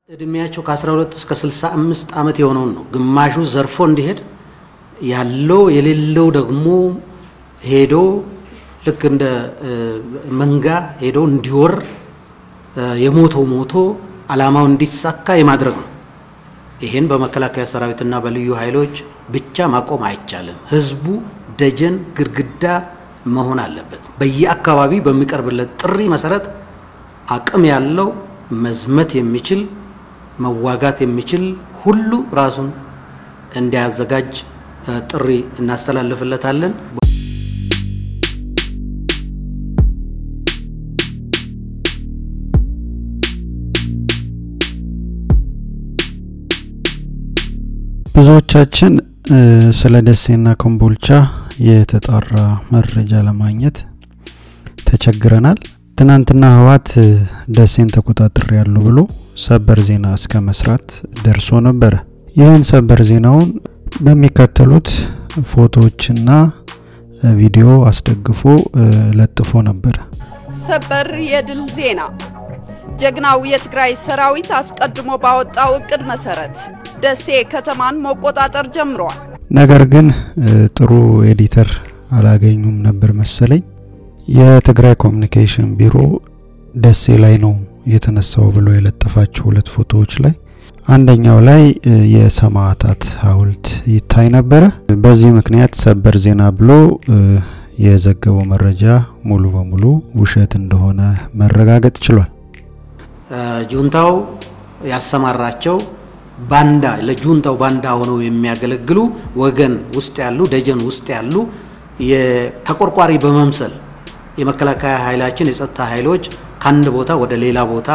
እድሜያቸው ከ12 እስከ 65 ዓመት የሆነውን ነው። ግማሹ ዘርፎ እንዲሄድ ያለው የሌለው ደግሞ ሄዶ ልክ እንደ መንጋ ሄዶ እንዲወር የሞተው ሞቶ ዓላማው እንዲሳካ የማድረግ ነው። ይህን በመከላከያ ሰራዊትና በልዩ ኃይሎች ብቻ ማቆም አይቻልም። ህዝቡ ደጀን ግድግዳ መሆን አለበት። በየአካባቢ በሚቀርብለት ጥሪ መሰረት አቅም ያለው መዝመት የሚችል መዋጋት የሚችል ሁሉ ራሱን እንዲያዘጋጅ ጥሪ እናስተላልፍለታለን። ብዙዎቻችን ስለ ደሴና ኮምቦልቻ የተጣራ መረጃ ለማግኘት ተቸግረናል። ትናንትና ህወሓት ደሴን ተቆጣጥሬ ያሉ ብሎ ሰበር ዜና እስከ መስራት ደርሶ ነበረ። ይህን ሰበር ዜናውን በሚከተሉት ፎቶዎችና ቪዲዮ አስደግፎ ለጥፎ ነበረ። ሰበር የድል ዜና ጀግናው የትግራይ ሰራዊት አስቀድሞ ባወጣው እቅድ መሰረት ደሴ ከተማን መቆጣጠር ጀምሯል። ነገር ግን ጥሩ ኤዲተር አላገኙም ነበር መሰለኝ። የትግራይ ኮሚኒኬሽን ቢሮ ደሴ ላይ ነው የተነሳው ብሎ የለጠፋቸው ሁለት ፎቶዎች ላይ አንደኛው ላይ የሰማዕታት ሐውልት ይታይ ነበረ። በዚህ ምክንያት ሰበር ዜና ብሎ የዘገበው መረጃ ሙሉ በሙሉ ውሸት እንደሆነ መረጋገጥ ችሏል። ጁንታው ያሰማራቸው ባንዳ ለጁንታው ባንዳ ሆነው የሚያገለግሉ ወገን ውስጥ ያሉ ደጀን ውስጥ ያሉ ተቆርቋሪ በመምሰል የመከላከያ ኃይላችን የጸጥታ ኃይሎች ከአንድ ቦታ ወደ ሌላ ቦታ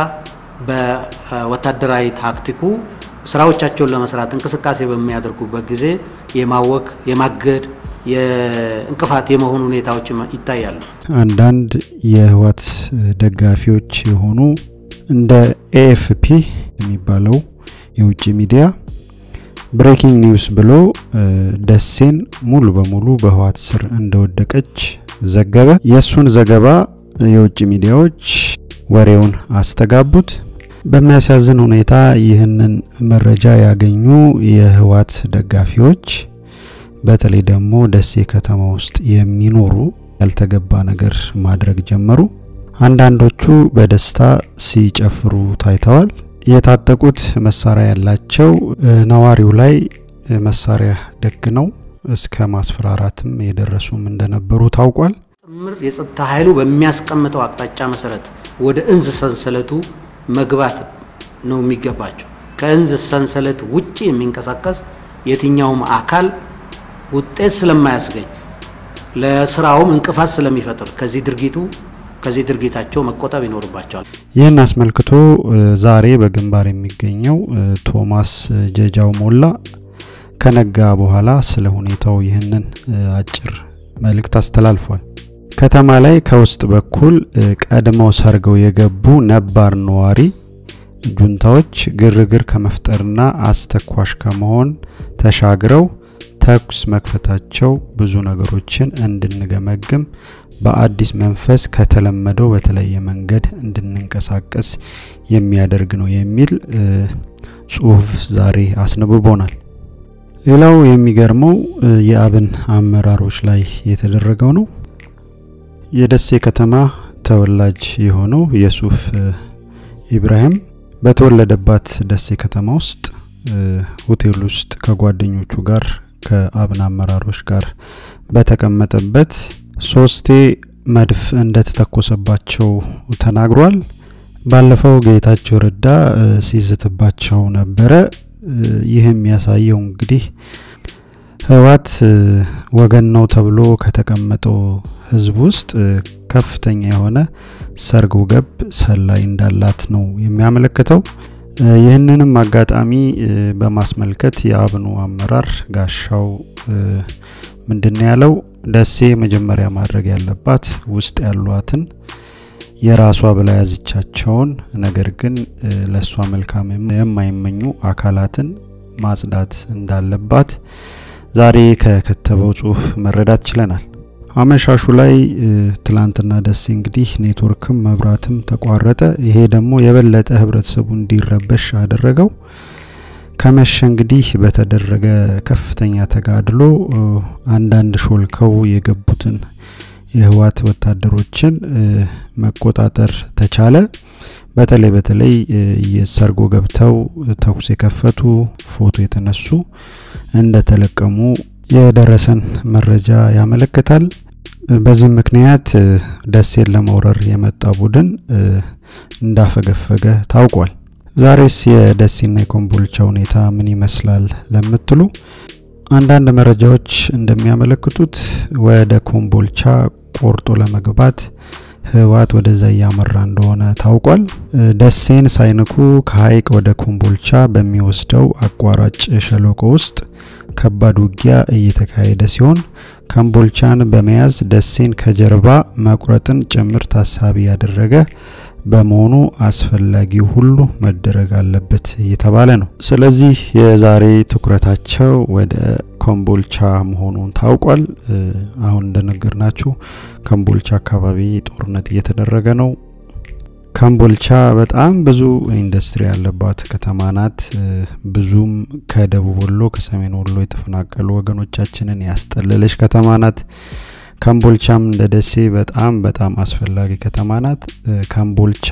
በወታደራዊ ታክቲኩ ስራዎቻቸውን ለመስራት እንቅስቃሴ በሚያደርጉበት ጊዜ የማወክ የማገድ የእንቅፋት የመሆኑ ሁኔታዎች ይታያሉ። አንዳንድ የህወሓት ደጋፊዎች የሆኑ እንደ ኤኤፍፒ የሚባለው የውጭ ሚዲያ ብሬኪንግ ኒውስ ብሎ ደሴን ሙሉ በሙሉ በህወሓት ስር እንደወደቀች ዘገበ። የእሱን ዘገባ የውጭ ሚዲያዎች ወሬውን አስተጋቡት። በሚያሳዝን ሁኔታ ይህንን መረጃ ያገኙ የህወሓት ደጋፊዎች በተለይ ደግሞ ደሴ ከተማ ውስጥ የሚኖሩ ያልተገባ ነገር ማድረግ ጀመሩ። አንዳንዶቹ በደስታ ሲጨፍሩ ታይተዋል። የታጠቁት መሳሪያ ያላቸው ነዋሪው ላይ መሳሪያ ደግነው እስከ ማስፈራራትም የደረሱም እንደነበሩ ታውቋል። ጥምር የጸጥታ ኃይሉ በሚያስቀምጠው አቅጣጫ መሰረት ወደ እንዝ ሰንሰለቱ መግባት ነው የሚገባቸው። ከእንዝ ሰንሰለት ውጭ የሚንቀሳቀስ የትኛውም አካል ውጤት ስለማያስገኝ ለስራውም እንቅፋት ስለሚፈጥር ከዚህ ድርጊቱ ከዚህ ድርጊታቸው መቆጠብ ይኖርባቸዋል። ይህን አስመልክቶ ዛሬ በግንባር የሚገኘው ቶማስ ጀጃው ሞላ ከነጋ በኋላ ስለ ሁኔታው ይህንን አጭር መልእክት አስተላልፏል። ከተማ ላይ ከውስጥ በኩል ቀድመው ሰርገው የገቡ ነባር ነዋሪ ጁንታዎች ግርግር ከመፍጠርና አስተኳሽ ከመሆን ተሻግረው ተኩስ መክፈታቸው ብዙ ነገሮችን እንድንገመግም በአዲስ መንፈስ ከተለመደው በተለየ መንገድ እንድንንቀሳቀስ የሚያደርግ ነው የሚል ጽሁፍ ዛሬ አስነብቦናል። ሌላው የሚገርመው የአብን አመራሮች ላይ የተደረገው ነው። የደሴ ከተማ ተወላጅ የሆነው የሱፍ ኢብራሂም በተወለደባት ደሴ ከተማ ውስጥ ሆቴል ውስጥ ከጓደኞቹ ጋር ከአብን አመራሮች ጋር በተቀመጠበት ሶስቴ መድፍ እንደተተኮሰባቸው ተናግሯል። ባለፈው ጌታቸው ረዳ ሲዝትባቸው ነበረ። ይህ የሚያሳየው እንግዲህ ህወሓት ወገን ነው ተብሎ ከተቀመጠው ህዝብ ውስጥ ከፍተኛ የሆነ ሰርጎ ገብ ሰላይ እንዳላት ነው የሚያመለክተው። ይህንንም አጋጣሚ በማስመልከት የአብኑ አመራር ጋሻው ምንድን ያለው ደሴ መጀመሪያ ማድረግ ያለባት ውስጥ ያሏትን የራሷ ብላ ያዝቻቸውን ነገር ግን ለእሷ መልካም የማይመኙ አካላትን ማጽዳት እንዳለባት ዛሬ ከከተበው ጽሁፍ መረዳት ችለናል። አመሻሹ ላይ ትላንትና ደሴ እንግዲህ ኔትወርክም መብራትም ተቋረጠ። ይሄ ደግሞ የበለጠ ህብረተሰቡ እንዲረበሽ አደረገው። ከመሸ እንግዲህ በተደረገ ከፍተኛ ተጋድሎ አንዳንድ ሾልከው የገቡትን የህወሓት ወታደሮችን መቆጣጠር ተቻለ። በተለይ በተለይ የሰርጎ ገብተው ተኩስ የከፈቱ ፎቶ የተነሱ እንደተለቀሙ የደረሰን መረጃ ያመለክታል። በዚህም ምክንያት ደሴን ለመውረር የመጣ ቡድን እንዳፈገፈገ ታውቋል። ዛሬስ የደሴና የኮምቦልቻ ሁኔታ ምን ይመስላል ለምትሉ አንዳንድ መረጃዎች እንደሚያመለክቱት ወደ ኮምቦልቻ ቆርጦ ለመግባት ህወሓት ወደዛ እያመራ እንደሆነ ታውቋል። ደሴን ሳይንኩ ከሀይቅ ወደ ኮምቦልቻ በሚወስደው አቋራጭ ሸለቆ ውስጥ ከባድ ውጊያ እየተካሄደ ሲሆን ኮምቦልቻን በመያዝ ደሴን ከጀርባ መቁረጥን ጭምር ታሳቢ ያደረገ በመሆኑ አስፈላጊው ሁሉ መደረግ አለበት እየተባለ ነው። ስለዚህ የዛሬ ትኩረታቸው ወደ ኮምቦልቻ መሆኑን ታውቋል። አሁን እንደነገርናችሁ ኮምቦልቻ አካባቢ ጦርነት እየተደረገ ነው። ኮምቦልቻ በጣም ብዙ ኢንዱስትሪ ያለባት ከተማ ናት። ብዙም ከደቡብ ወሎ ከሰሜን ወሎ የተፈናቀሉ ወገኖቻችንን ያስጠለለች ከተማ ናት። ኮምቦልቻም እንደ ደሴ በጣም በጣም አስፈላጊ ከተማ ናት። ኮምቦልቻ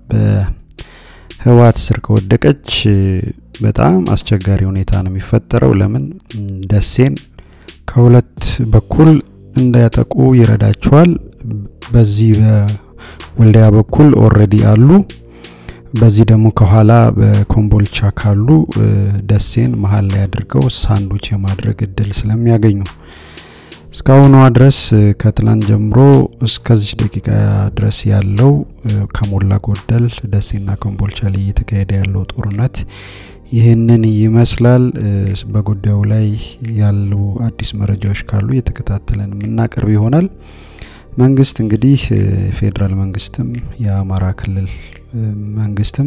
በህወሓት ስር ከወደቀች በጣም አስቸጋሪ ሁኔታ ነው የሚፈጠረው። ለምን ደሴን ከሁለት በኩል እንዳያጠቁ ይረዳቸዋል። በዚህ በወልዲያ በኩል ኦልሬዲ አሉ። በዚህ ደግሞ ከኋላ በኮምቦልቻ ካሉ ደሴን መሀል ላይ አድርገው ሳንዱች የማድረግ እድል ስለሚያገኙ እስካሁኗ ድረስ ከትላንት ጀምሮ እስከዚህ ደቂቃ ድረስ ያለው ከሞላ ጎደል ደሴና ኮምቦልቻ ላይ እየተካሄደ ያለው ጦርነት ይህንን ይመስላል። በጉዳዩ ላይ ያሉ አዲስ መረጃዎች ካሉ እየተከታተለን የምናቀርብ ይሆናል። መንግስት እንግዲህ ፌዴራል መንግስትም የአማራ ክልል መንግስትም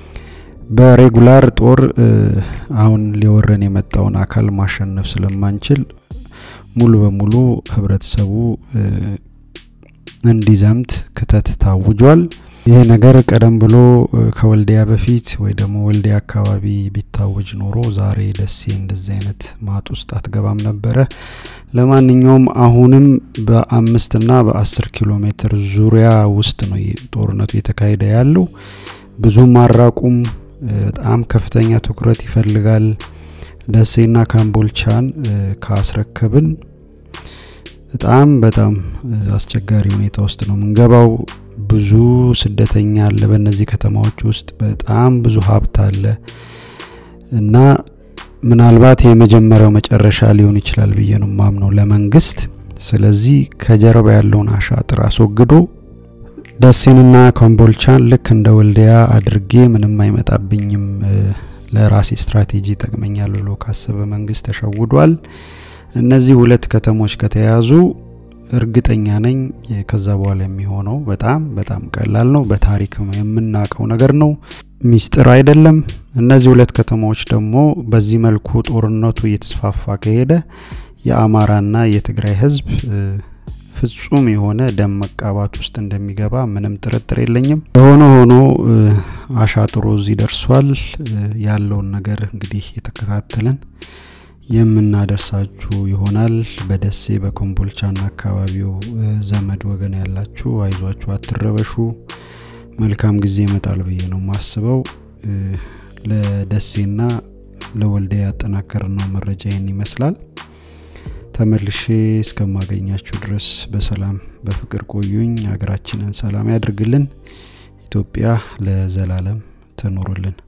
በሬጉላር ጦር አሁን ሊወረን የመጣውን አካል ማሸነፍ ስለማንችል ሙሉ በሙሉ ህብረተሰቡ እንዲዘምት ክተት ታውጇል። ይህ ነገር ቀደም ብሎ ከወልዲያ በፊት ወይ ደግሞ ወልዲያ አካባቢ ቢታወጅ ኖሮ ዛሬ ደሴ እንደዚህ አይነት ማጥ ውስጥ አትገባም ነበረ። ለማንኛውም አሁንም በአምስትና በአስር ኪሎ ሜትር ዙሪያ ውስጥ ነው ጦርነቱ የተካሄደ ያለው። ብዙም አራቁም። በጣም ከፍተኛ ትኩረት ይፈልጋል። ደሴና ካምቦልቻን ካስረከብን በጣም በጣም አስቸጋሪ ሁኔታ ውስጥ ነው የምንገባው። ብዙ ስደተኛ አለ በእነዚህ ከተማዎች ውስጥ በጣም ብዙ ሀብት አለ እና ምናልባት የመጀመሪያው መጨረሻ ሊሆን ይችላል ብዬ ነው ማምነው ለመንግስት። ስለዚህ ከጀርባ ያለውን አሻጥር አስወግዶ ደሴንና ኮምቦልቻን ልክ እንደ ወልዲያ አድርጌ ምንም አይመጣብኝም ለራሴ ስትራቴጂ ይጠቅመኛል ብሎ ካሰበ መንግስት ተሸውዷል። እነዚህ ሁለት ከተሞች ከተያዙ እርግጠኛ ነኝ ከዛ በኋላ የሚሆነው በጣም በጣም ቀላል ነው። በታሪክ የምናውቀው ነገር ነው፣ ሚስጥር አይደለም። እነዚህ ሁለት ከተሞች ደግሞ በዚህ መልኩ ጦርነቱ እየተስፋፋ ከሄደ የአማራና የትግራይ ህዝብ ፍጹም የሆነ ደም መቃባት ውስጥ እንደሚገባ ምንም ጥርጥር የለኝም። የሆነ ሆኖ አሻጥሮ እዚህ ደርሷል። ያለውን ነገር እንግዲህ የተከታተልን የምናደርሳችሁ ይሆናል። በደሴ በኮምቦልቻና አካባቢው ዘመድ ወገን ያላችሁ አይዟችሁ፣ አትረበሹ። መልካም ጊዜ ይመጣል ብዬ ነው ማስበው። ለደሴና ለወልዲያ ያጠናከርነው መረጃ ይህን ይመስላል። ተመልሼ እስከማገኛችሁ ድረስ በሰላም በፍቅር ቆዩኝ። ሀገራችንን ሰላም ያድርግልን። ኢትዮጵያ ለዘላለም ትኖርልን።